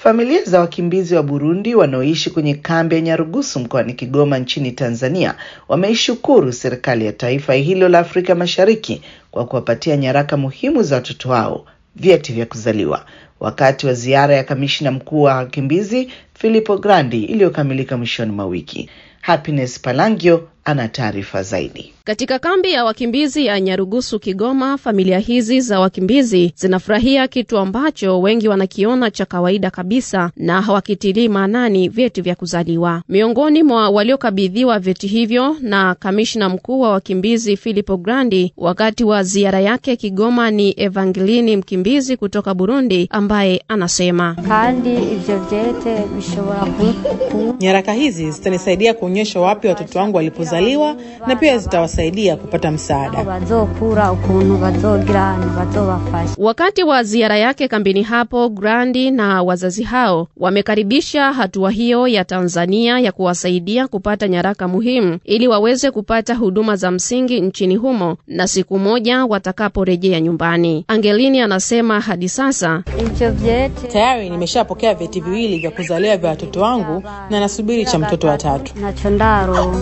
Familia za wakimbizi wa Burundi wanaoishi kwenye kambi ya Nyarugusu mkoani Kigoma nchini Tanzania wameishukuru serikali ya taifa hilo la Afrika Mashariki kwa kuwapatia nyaraka muhimu za watoto wao, vyeti vya kuzaliwa, wakati wa ziara ya kamishna mkuu wa wakimbizi Filippo Grandi iliyokamilika mwishoni mwa wiki. Happiness Palangio ana taarifa zaidi. Katika kambi ya wakimbizi ya Nyarugusu Kigoma, familia hizi za wakimbizi zinafurahia kitu ambacho wengi wanakiona cha kawaida kabisa na hawakitilii maanani, vyeti vya kuzaliwa. Miongoni mwa waliokabidhiwa vyeti hivyo na kamishna mkuu wa wakimbizi Filippo Grandi wakati wa ziara yake Kigoma ni Evangelini, mkimbizi kutoka Burundi, ambaye anasema kandi ivyo vyete bishobora ku nyaraka hizi zitanisaidia kuonyesha wapi watoto wangu walipozaliwa na pia zitawasaidia kupata msaada bazokura ukuntu bazogira bazobafasha. Wakati wa ziara yake kambini hapo, Grandi na wazazi hao wamekaribisha hatua hiyo ya Tanzania ya kuwasaidia kupata nyaraka muhimu ili waweze kupata huduma za msingi nchini humo na siku moja watakaporejea nyumbani. Angelini anasema hadi sasa Ivyo vyete tayari nimeshapokea vyeti viwili vya kuzaliwa vya watoto wangu na nasubiri cha mtoto wa tatu nacho ndaro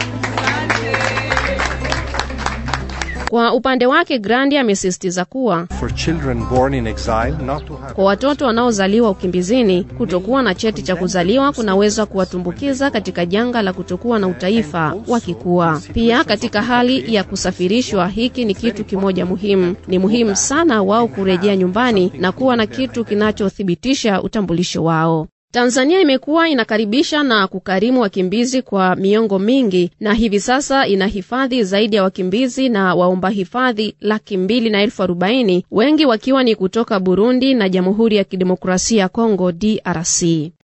Kwa upande wake Grandi amesisitiza kuwa for children born in exile not to have kwa watoto wanaozaliwa ukimbizini, kutokuwa na cheti cha kuzaliwa kunaweza kuwatumbukiza katika janga la kutokuwa na utaifa wakikua. Pia katika hali ya kusafirishwa, hiki ni kitu kimoja muhimu. Ni muhimu sana wao kurejea nyumbani na kuwa na kitu kinachothibitisha utambulisho wao. Tanzania imekuwa inakaribisha na kukarimu wakimbizi kwa miongo mingi na hivi sasa ina hifadhi zaidi ya wakimbizi na waomba hifadhi laki mbili na elfu arobaini wengi wakiwa ni kutoka Burundi na Jamhuri ya Kidemokrasia ya Kongo DRC.